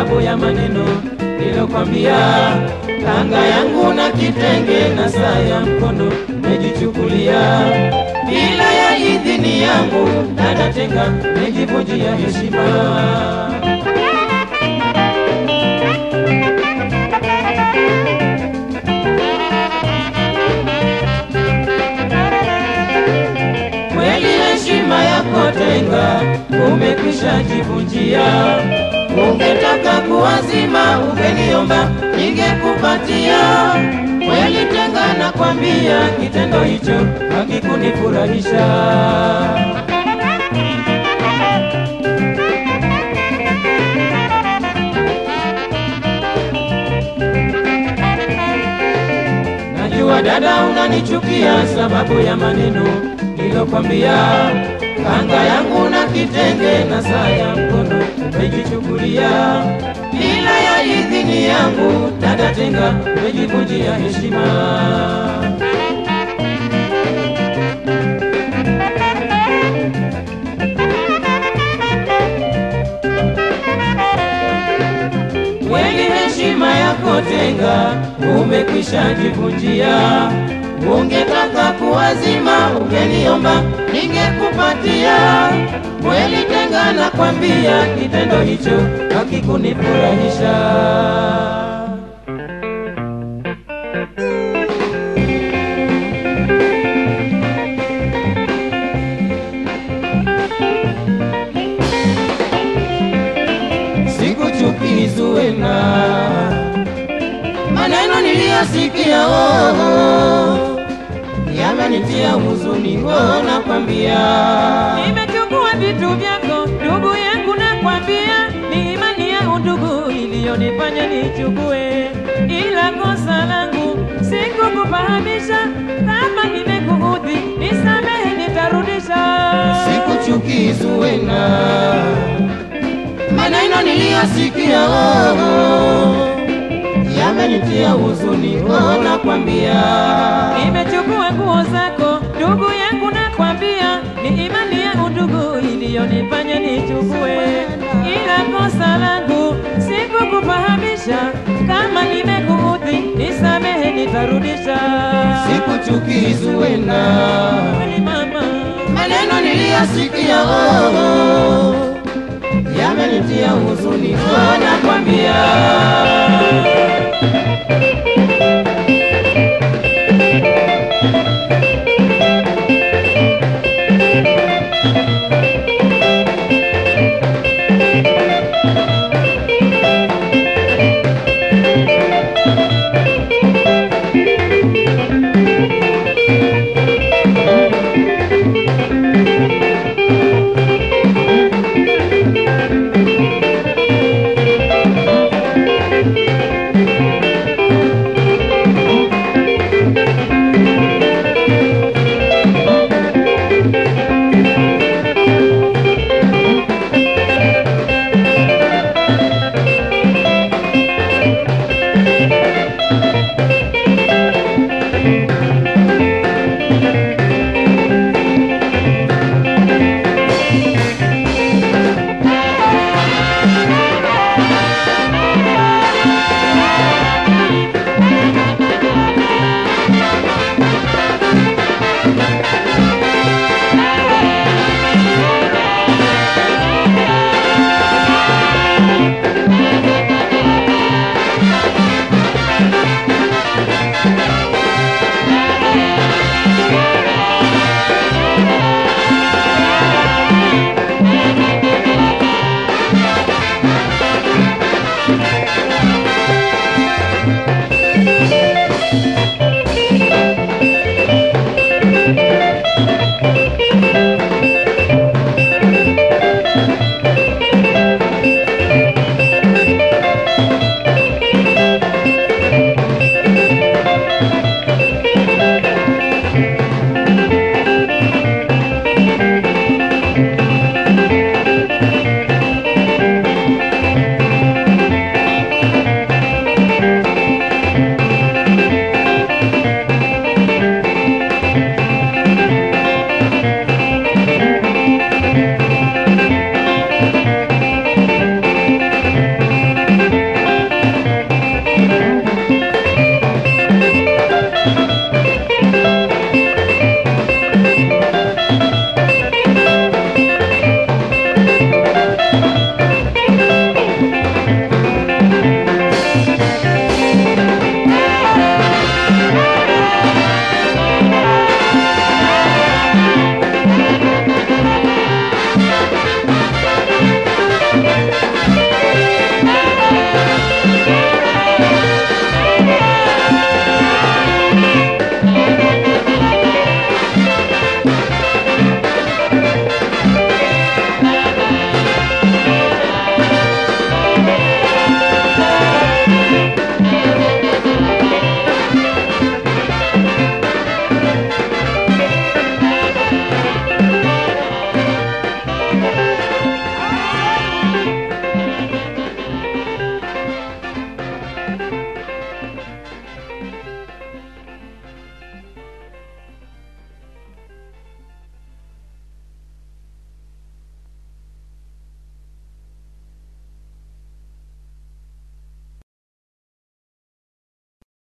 sababu ya maneno nilokwambia. Kanga yangu na kitenge na saa ya mkono mejichukulia bila ya idhini yangu, dada Tenga mejivunjia heshima. kweli heshima yako Tenga umekwisha jivunjia. Ungetaka kuwazima ungeniomba ningekupatia. Kweli Tenga nakwambia, kitendo hicho hakikunifurahisha. Najua dada unanichukia sababu ya maneno nilokwambia. Kanga yangu na kitenge na saa ya mkono umejichukulia bila ya idhini yangu. Dada Tenga umejivunjia heshima. Kweli heshima yako Tenga umekwisha jivunjia. Ungetaka kuwazima ungeniomba ningekupatia. Kweli Tenga nakwambia, kitendo hicho hakikunifurahisha. Sikuchukii Zuena, maneno niliyosikia oh, oh, yamenitia huzuni oh, nakwambia. Nimechukua vitu vyako ndugu yangu, nakwambia ni imani ya undugu iliyonifanya nichukue, ila kosa langu sikukufahamisha. Kama nimekuudhi nisamehe, nitarudisha. Sikuchukii Zuena, maneno niliyosikia oh, oh, yamenitia huzuni oh, nakwambia. Nimechukua nguo zako ndugu yangu, nakwambia ni imani ya undugu iliyonifanya nichukue, ila kosa langu sikukufahamisha. Kama nimekuudhi nisamehe, nitarudisha. Sikuchukii Zuena, Kweli mama, maneno niliyosikia oh, oh, yamenitia huzuni oh, nakwambia.